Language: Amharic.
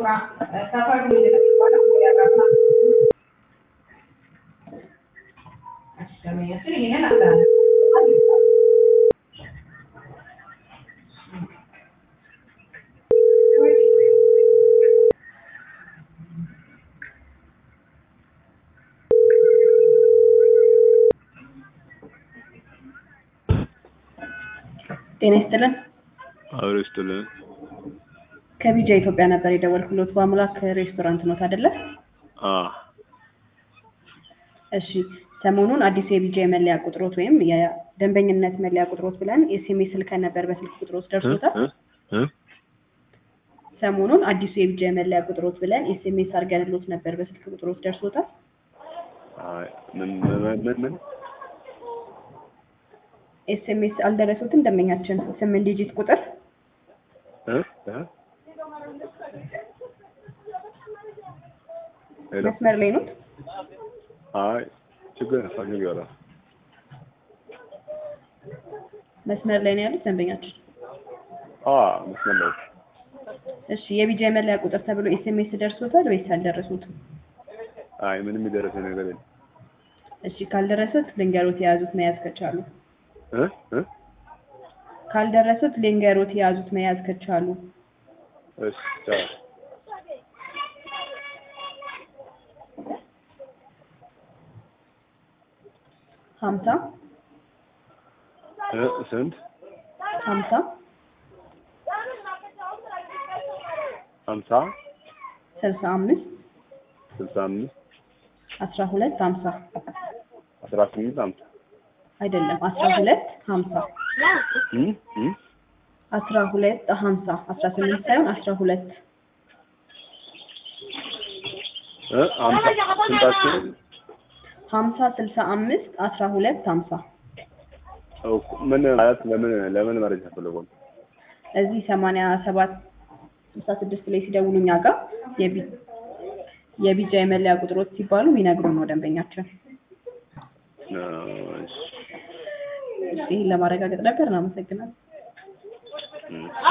ጤና ይስጥልን። አብሮ ይስጥልን። ከቢጃ ኢትዮጵያ ነበር የደወልኩሎት። በአምላክ ሬስቶራንት ኖት አይደለ? አ እሺ። ሰሞኑን አዲሱ የቢጃ የመለያ ቁጥሮት ወይም የደንበኝነት መለያ ቁጥሮት ብለን ኤስኤምኤስ ልከን ነበር። በስልክ ቁጥሮት ደርሶታል? እ እ ሰሞኑን አዲሱ የቢጃ የመለያ ቁጥሮት ብለን ኤስኤምኤስ አድርገንሎት ነበር። በስልክ ቁጥሮት ደርሶታል? አይ ምን ምን ምን ምን ኤስኤምኤስ አልደረሱትም። ደንበኛችን ስምንት ዲጂት ቁጥር እ እ ሄሎ መስመር ላይ ኖት? አይ ችግር ፈልግ ይወራ መስመር ላይ ነው ያሉት ደንበኛችን። አ መስመር ላይ እሺ የቢጃ የመለያ ቁጥር ተብሎ ኤስኤምኤስ ደርሶታል ወይስ አልደረሱትም? አይ ምንም የደረሰ ነገር የለም። እሺ ካልደረሱት ልንገሮት የያዙት መያዝ ከቻሉ እ እ ካልደረሱት ልንገሮት የያዙት መያዝ ከቻሉ እሺ ቻው ሀምሳ እ ስንት ሀምሳ ሀምሳ ስልሳ አምስት ስልሳ አምስት አስራ ሁለት ሀምሳ አስራ ስምንት ሀምሳ አይደለም አስራ ሁለት ሀምሳ እ እ አስራ ሁለት ሀምሳ አስራ ስምንት ሳይሆን አስራ ሁለት እ ሀምሳ ስንታችን ሀምሳ ስልሳ አምስት አስራ ሁለት ሀምሳ ምን ማለት ለምን ለምን መረጃ ፈልጎ ነው? እዚህ ሰማንያ ሰባት ስልሳ ስድስት ላይ ሲደውሉ እኛ ጋር የቢ- የቢጃ የመለያ ቁጥሮች ሲባሉ ይነግሩ ነው ደንበኛችን። እሺ እሺ ይህን ለማረጋገጥ ነበር። እናመሰግናለን። እ